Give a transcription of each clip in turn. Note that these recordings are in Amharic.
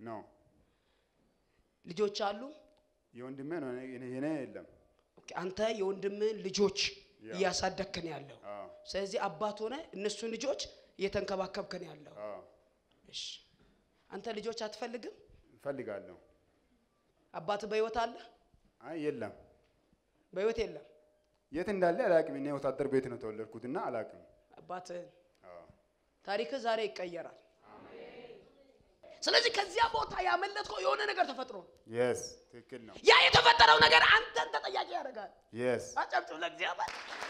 ነው ልጆች አሉ። የወንድሜ ነው የኔ የኔ የለም። ኦኬ፣ አንተ የወንድምህን ልጆች ያ። እያሳደግክን ያለው አዎ ስለዚህ አባት ሆነ እነሱን ልጆች እየተንከባከብክን ያለው አዎ እሺ። አንተ ልጆች አትፈልግም? እፈልጋለሁ። አባት በህይወት አለ? አይ የለም፣ በህይወት የለም። የት እንዳለ አላውቅም። እኔ ወታደር ቤት ነው ተወለድኩትና አላውቅም። አባትህን አዎ ታሪክህ ዛሬ ይቀየራል። ስለዚህ ከዚያ ቦታ ያመለጥከው የሆነ ነገር ተፈጥሮ ነው። የስ ትክክል ነው። ያ የተፈጠረው ነገር አንተን ተጠያቂ ያደርጋል። የስ አጨብጭብ ለእግዚአብሔር።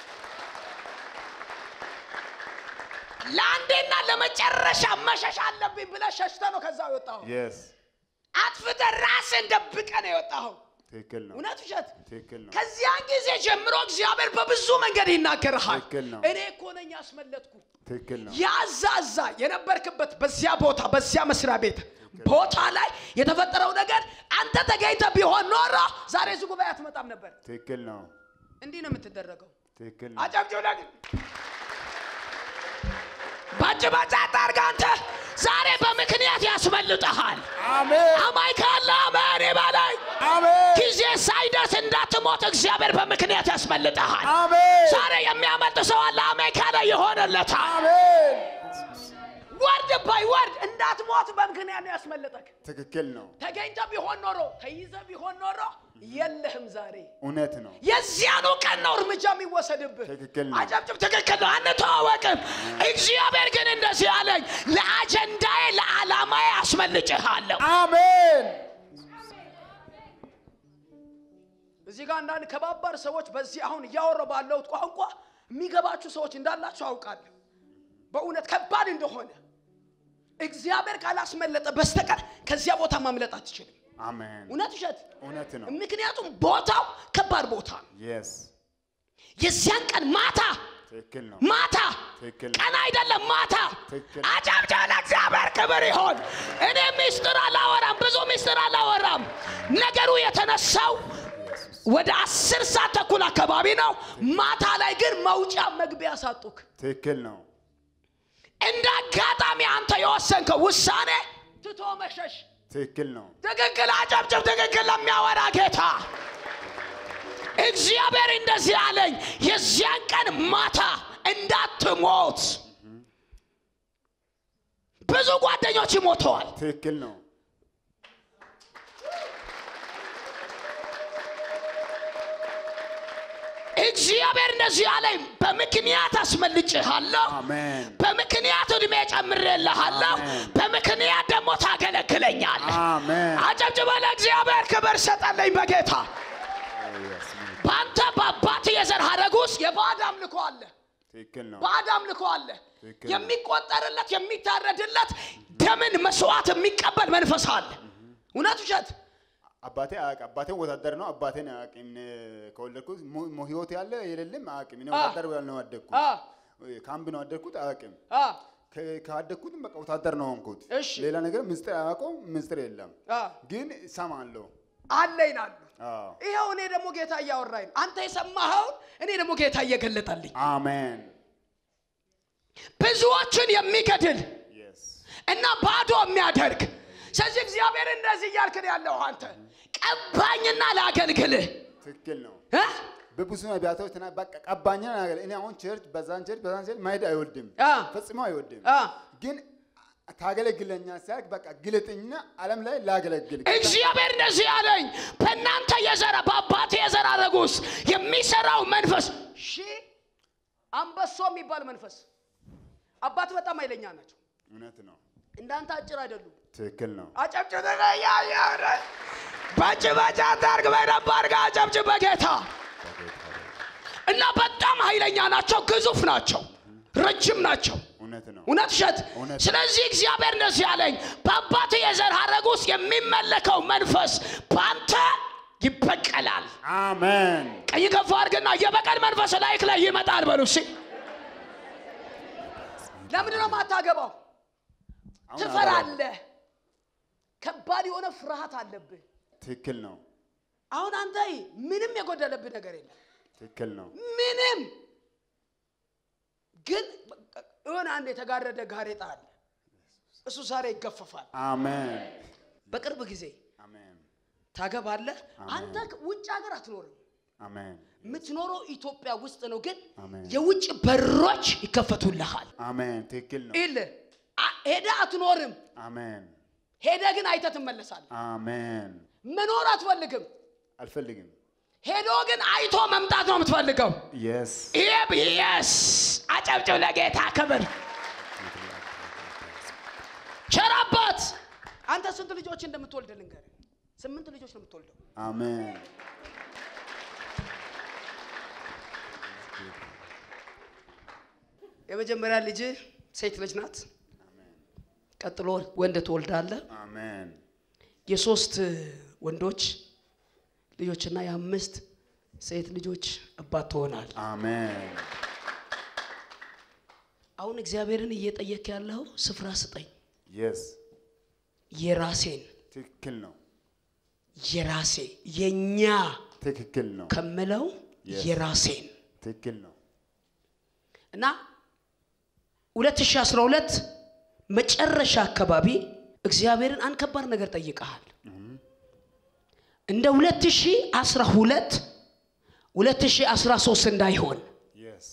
ለአንዴና ለመጨረሻ መሸሽ አለብኝ ብለህ ሸሽተህ ነው ከዛ የወጣኸው። የስ አጥፍተህ ራስህን ደብቀህ ነው የወጣኸው። ትክክል ነው። እውነት ውሸት? ትክክል ነው። ከዚያን ጊዜ ጀምሮ እግዚአብሔር በብዙ መንገድ ይናገርሃል። ትክክል ነው። እኔ እኮ ነኝ ያስመለጥኩ። ትክክል ነው። ያዛዛ የነበርክበት በዚያ ቦታ በዚያ መስሪያ ቤት ቦታ ላይ የተፈጠረው ነገር አንተ ተገኝተህ ቢሆን ኖሮ ዛሬ እዚህ ጉባኤ አትመጣም ነበር። ትክክል ነው። እንዲህ ነው የምትደረገው። ትክክል ነው። አጨብጭብ ለግ ባጭ ባጭ አታርግ። አንተ ዛሬ በምክንያት ያስመልጠሃል። አሜን አማይ ካለ አሜን ይበላይ። አሜን ጊዜ ሳይደርስ እንዳትሞት እግዚአብሔር በምክንያት ያስመልጠሃል። አሜን ዛሬ የሚያመልጥ ሰው አለ። አሜን ካለ ይሆንለታል። አሜን። ወርድ ባይ ወርድ እንዳትሞት በምክንያት ነው ያስመለጠክ። ትክክል ነው። ተገኝተ ቢሆን ኖሮ ተይዘ ቢሆን ኖሮ የለህም ዛሬ። እውነት ነው። የዚያኑ ቀን ነው እርምጃ የሚወሰድብህ። ትክክል ነው። አጨብጭብ። ትክክል ነው። አንተዋወቅም። እግዚአብሔር ግን እንደዚህ አለኝ፣ ለአጀንዳዬ ለዓላማዬ አስመልጭሃለሁ። አሜን እዚህ ጋር አንዳንድ ከባባድ ሰዎች በዚህ አሁን እያወራሁ ባለሁት ቋንቋ የሚገባችሁ ሰዎች እንዳላችሁ አውቃለሁ። በእውነት ከባድ እንደሆነ እግዚአብሔር ካላስመለጠ በስተቀር ከዚያ ቦታ ማምለጥ አትችልም። አሜን። እውነት ውሸት? እውነት ነው። ምክንያቱም ቦታው ከባድ ቦታ ነው። የስ የዚያን ቀን ማታ ትክክል ነው። ማታ ትክክል ነው። ቀን አይደለም ማታ። ትክክል። አጨብጭብ ለእግዚአብሔር ክብር ይሆን። እኔ ሚስጥር አላወራም፣ ብዙ ሚስጥር አላወራም። ነገሩ የተነሳው ወደ አስር ሰዓት ተኩል አካባቢ ነው። ማታ ላይ ግን መውጫ መግቢያ ሳጡክ። ትክክል ነው። እንደ አጋጣሚ አንተ የወሰንከው ውሳኔ ትቶ መሸሽ ትክክል ነው። ትክክል። አጨብጭብ። ትክክል ለሚያወራ ጌታ እግዚአብሔር እንደዚህ አለኝ፣ የዚያን ቀን ማታ እንዳትሞት። ብዙ ጓደኞች ሞተዋል። ትክክል ነው። እግዚአብሔር እንደዚህ አለኝ፣ በምክንያት አስመልጭሃለሁ፣ አሜን በምክንያት ዕድሜ ጨምሬልሃለሁ፣ አሜን። በምክንያት ደግሞ ታገለግለኛለህ። አሜን። አጨብጭበ ለእግዚአብሔር ክብር ሰጠለኝ በጌታ በአንተ በአባት የዘር ሐረግ ውስጥ የባዕድ አምልኮ አለ። ትክክል ነው። ባዕድ አምልኮ አለ። ትክክል። የሚቆጠርለት የሚታረድለት ደምን መስዋዕት የሚቀበል መንፈስ አለ። እውነት ውሸት? አባቴ አያውቅም። አባቴ ወታደር ነው። አባቴን አያውቅም። እኔ ከወለድኩት ሞ- ሞ- ህይወት ያለ የሌለም አያውቅም። እኔ አ። ወታደር ነው ያደግኩት። አ ካምፕ ነው ያደግኩት። አያውቅም። አ ከ- ካደግኩትም በቃ ወታደር ነው ሆንኩት። እሺ። ሌላ ነገር ምስጢር አያውቀውም። ምስጢር የለም። አ ግን እሰማለሁ። አለ ይላሉ። አዎ። ይኸው እኔ ደግሞ ጌታ እያወራኝ ነው። አንተ የሰማኸውን እኔ ደግሞ ጌታ እየገለጠልኝ አሜን። ብዙዎችን የሚገድል የስ እና ባዶ የሚያደርግ ስለዚህ እግዚአብሔር እንደዚህ እያልክ ነው ያለው አንተ ቀባኝና ላገልግልህ ትክክል ነው። እ? በብዙ ነቢያቶች ተና በቃ ቀባኛ ነገር እኔ አሁን ቸርች በዛን ቸርች በዛን ቸርች መሄድ አይወድም፣ አ ፈጽሞ አይወድም። አ ግን ታገለግለኛ ሲያልክ በቃ ግለጥኝና ዓለም ላይ ላገለግል እግዚአብሔር እንደዚህ አለኝ በእናንተ የዘራ በአባቴ የዘር ሐረግ ውስጥ የሚሰራው መንፈስ ሺ አንበሶ የሚባል መንፈስ አባት በጣም ኃይለኛ ናቸው እውነት ነው። እንዳንተ አጭር አይደሉም ትክክል ነው። አጨብጭብ ባጭ ባጭ አታርግ በደንብ አድርገህ አጨብጭብ በጌታ እና በጣም ኃይለኛ ናቸው ግዙፍ ናቸው ረጅም ናቸው እውነት ነው። እውነት እሸት እውነት። ስለዚህ እግዚአብሔር እንደዚህ አለኝ በአባት የዘር ሐረግ ውስጥ የሚመለከው መንፈስ በአንተ ይበቀላል አሜን። ቀኝ ከፍ አድርግና የበቀል መንፈስ ላይክ ላይ ይመጣል በሉ እስኪ ለምንድን ነው የማታገባው አሁን ትፈራለህ ከባድ የሆነ ፍርሃት አለብህ ትክክል ነው። አሁን አንተ ምንም የጎደለብህ ነገር የለም ትክክል ነው። ምንም ግን የሆነ አንድ የተጋረደ ጋሬጣ አለ እሱ ዛሬ ይገፈፋል አሜን። በቅርብ ጊዜ አሜን ታገባለህ። አሜን። አንተ ውጭ ሀገር አትኖርም፣ አሜን የምትኖረው ኢትዮጵያ ውስጥ ነው። ግን አሜን። የውጭ በሮች ይከፈቱልሃል። አሜን ትክክል ነው ኢል ሄደህ አትኖርም። አሜን ሄደህ ግን አይተህ ትመለሳለህ። አሜን መኖር አትፈልግም። አልፈልግም ሄዶ ግን አይቶ መምጣት ነው የምትፈልገው። የስ ይህ የስ አጨብጭብ ለጌታ ክብር። ቸር አባት አንተ ስንት ልጆች እንደምትወልድ ልንገርህ። ስምንት ልጆች ነው የምትወልደው። አሜን የመጀመሪያ ልጅ ሴት ልጅ ናት። ቀጥሎ ወንድ ትወልዳለህ። አሜን የሶስት ወንዶች ልጆችና የአምስት ሴት ልጆች አባት ትሆናል። አሜን አሁን እግዚአብሔርን እየጠየክ ያለው ስፍራ ስጠኝ፣ የስ የራሴን ትክክል ነው የራሴ የኛ ትክክል ነው ከምለው Yes. የራሴን ትክክል ነው እና 2012 መጨረሻ አካባቢ እግዚአብሔርን አንድ ከባድ ነገር ጠይቀሃል። እንደ 2012 2013 እንዳይሆን የስ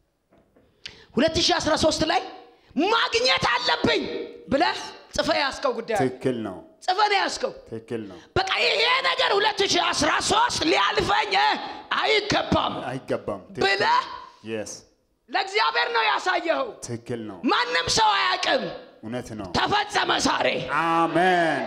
2013 ላይ ማግኘት አለብኝ ብለህ ጽፈህ ያዝከው ጉዳይ አለ። ትክክል ነው ጽፈህ ነው ያዝከው። ትክክል ነው በቃ ይሄ ነገር 2013 ሊያልፈኝ አይገባም አይገባም ብለህ የስ ለእግዚአብሔር ነው ያሳየኸው። ትክክል ነው ማንም ሰው አያውቅም። እውነት ነው ተፈጸመ ዛሬ። አሜን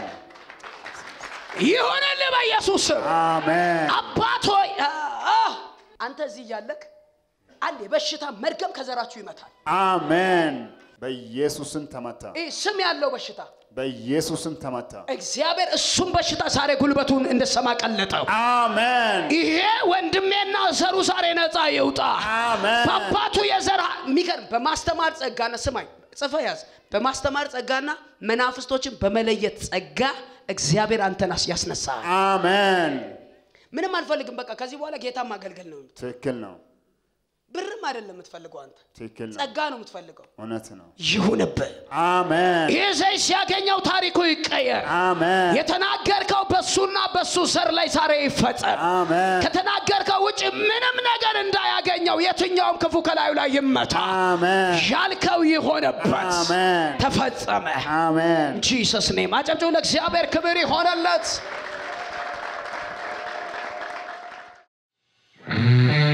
ይሁንልህ በኢየሱስ ስም። አሜን አባት ሆይ አ- አ- አንተ እዚህ እያለክ አንድ የበሽታ መርገም ከዘራችሁ ይመታል። አሜን በኢየሱስም ተመታ ይህ ስም ያለው በሽታ በኢየሱስም ተመታ እግዚአብሔር እሱም በሽታ ዛሬ ጉልበቱን እንደሰማ ቀለጠው። አሜን ይሄ ወንድሜና ዘሩ ዛሬ ነፃ ይውጣ። አሜን በአባቱ የዘር የሚገርም በማስተማር ጸጋና ስማኝ ጽፈ ያዝ በማስተማር ጸጋና መናፍስቶችን በመለየት ጸጋ እግዚአብሔር አንተን አስ- ያስነሳል። አሜን ምንም አልፈልግም። በቃ ከዚህ በኋላ ጌታ ማገልገል ነው። ትክክል ነው ብርም አይደለም የምትፈልገው አንተ ትክክል ነው ጸጋ ነው የምትፈልገው። እውነት ነው ይሁንብህ። አሜን ይህ ዘይት ሲያገኘው ታሪኩ ይቀየር። አሜን የተናገርከው በሱና በሱ ዘር ላይ ዛሬ ይፈጸም። አሜን ከተናገርከው ውጭ ምንም ነገር እንዳያገኘው የትኛውም ክፉ ከላዩ ላይ ይመታ። አሜን ያልከው ይሆነበት አሜን ተፈጸመ። አሜን ጂሰስ ኔም አጨብጭቡ። ለእግዚአብሔር ክብር ይሆነለት።